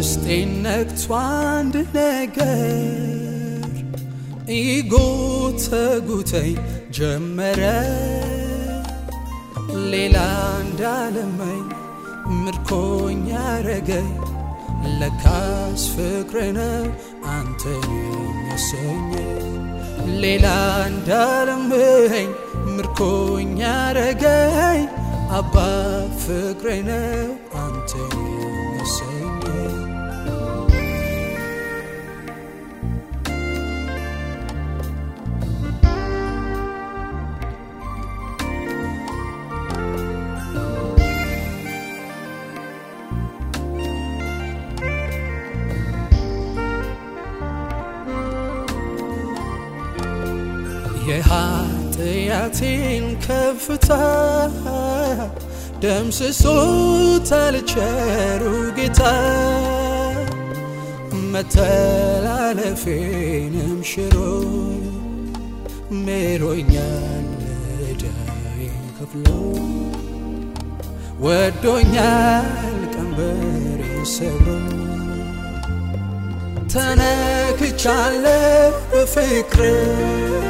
ውስጤን ነክቶ አንድ ነገር ይጎተጉተኝ ጀመረ ሌላ እንዳለመኝ ምርኮኛ ያረገኝ ለካስ ፍቅር ነው አንተን የሚያሰኝ ሌላ እንዳለመኝ ምርኮኛ ያረገኝ አባ ፍቅር ነው አንተን የሚያሰኝ የኃጢአቴን ከፍታ ደምስሶታል ቸሩ ጌታ መተላለፌንም ሽሮ ምሮኛል ዕዳዬን ከፍሎ ወዶኛል ቀንበሬን ሰብሮ ተነክቻለሁ በፍቅር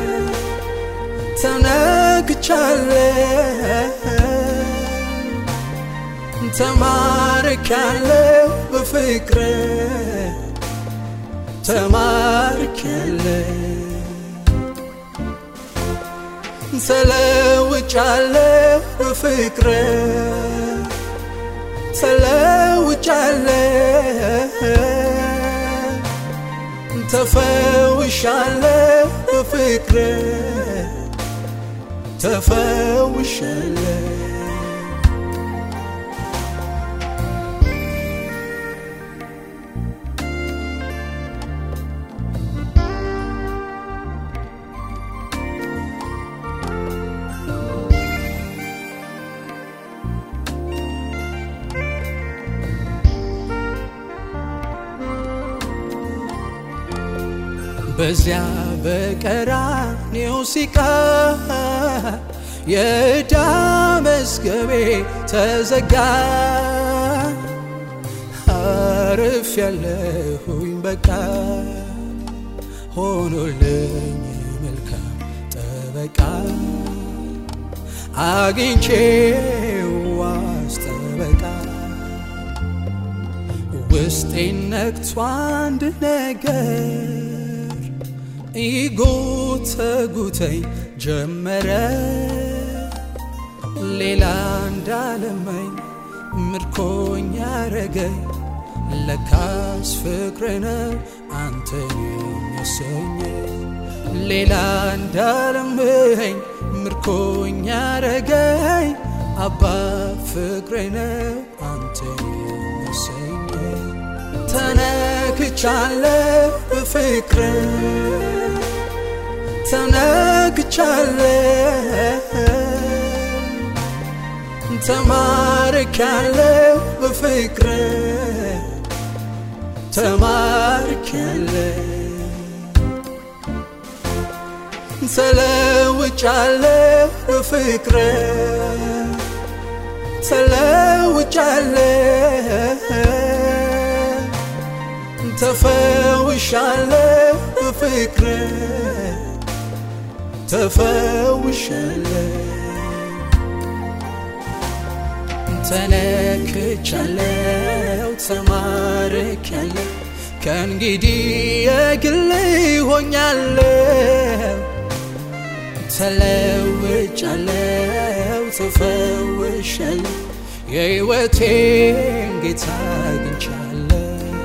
ተነክቻለሁ ተማርካለሁ በፍቅር ተማርካለሁ ተለውጫለሁ በፍቅር ተለውጫለሁ ተፈውሻለሁ በፍቅር ተፈውሻለሁ በዚያ በቀራኔው ሲቃ የዕዳ መዝገቤ ተዘጋ አርፍ ያለሁኝ በቃ ሆኖልኝ መልካም ጠበቃ አግኝቼው ዋስ ጠበቃ ውስጤን ነክቶ አንድ ነገር ይጎተጉተኝ ጀመረ ሌላ እንዳለመኝ ምርኮኛ ያረገኝ ለካስ ፍቅር ነው አንተን የሚያሰኝ ሌላ እንዳለመኝ ምርኮኛ ያረገኝ አባ ፍቅር ነው አንተን የሚያሰኝ ተነክቻለሁ በፍቅር ተነክቻለሁ ተማርካለሁ በፍቅር ተማርካለሁ ተለውጫለሁ በፍቅር ተለውጫለሁ ተፈውሻለሁ በፍቅር ተፈውሻለሁ ተነክቻለሁ ተማርካለሁ ከእንግዲህ የግል ሆኛለሁ ተለውጫለሁ ተፈውሻለሁ የሕይወቴን ጌታ አግኝቻለሁ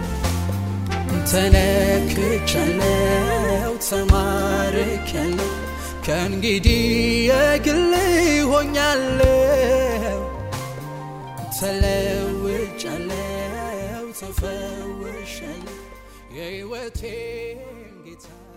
ተነክቻለሁ ተማርካለሁ ከእንግዲህ የግል ሆኛለሁ ተለውጫለሁ ተፈውሻለሁ የሕይወቴን ጌታ